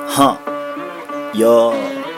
Huh. Yo.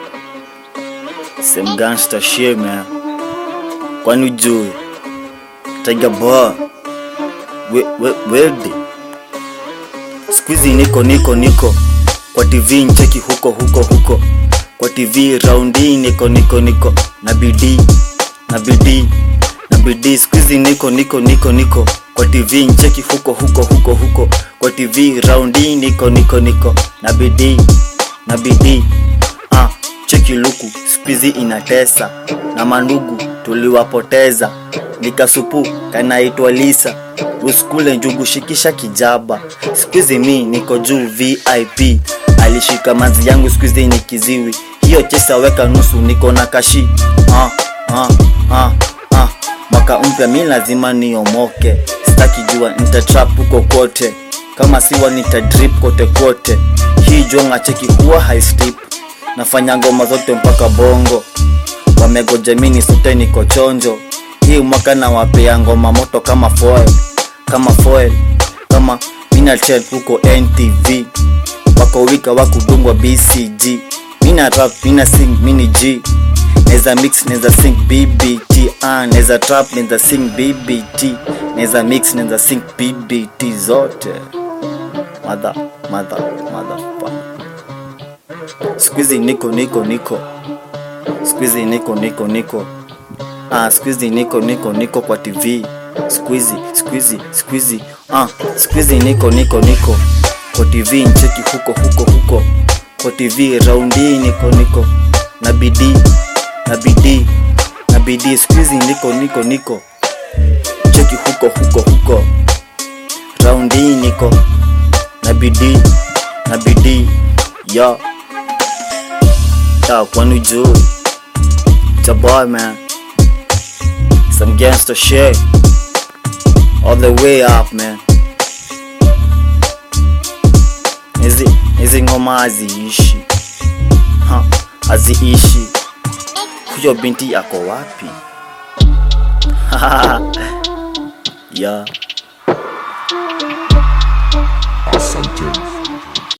Some gangster shit, man. Kwani ujui? Tiger boy. We, we, wede. Squeezy niko niko niko. Kwa TV ncheki huko huko huko. Kwa TV raundi niko niko niko. Na bidii. Na bidii. Na bidii. Squeezy niko niko niko niko. Kwa TV ncheki huko huko huko huko. Kwa TV raundi niko niko niko. Na bidii. Na bidii. Ah, cheki luku spizi inatesa na mandugu tuliwapoteza nikasupu kanaitwa lisa uskule njugu shikisha kijaba skuizi mi niko juu vip alishika mazi yangu skuizi ni kiziwi hiyo chesa weka nusu niko na kashi ah, ah, ah, ah. mwaka mpya mi lazima niomoke staki jua nitatrap huko kote kama siwa nitadrip kote kote hii jonga cheki huwa high step nafanya ngoma zote mpaka bongo wamegoja mini sote niko chonjo hii mwaka na wapea ngoma moto kama foil kama foil kama minachet huko ntv wako wika wakudungwa bcg mina rap mina sing mini g neza mix neza sing bbt ah, neza trap neza sing bbt neza mix neza sing bbt zote mother mother mother Squeezy niko niko niko Squeezy niko niko niko ah Squeezy niko niko niko kwa TV Squeezy Squeezy Squeezy ah Squeezy niko niko niko kwa TV ncheki huko huko huko kwa TV raundi niko niko na bidii na bidii na bidii Squeezy niko niko niko cheki huko huko huko raundi niko na bidii na bidii yo Yeah, kwani ujui It's a boy man Some gangster shit All the way up man Hizi hizi ngoma haziishi ha, haziishi Huyo binti ako wapi? yeah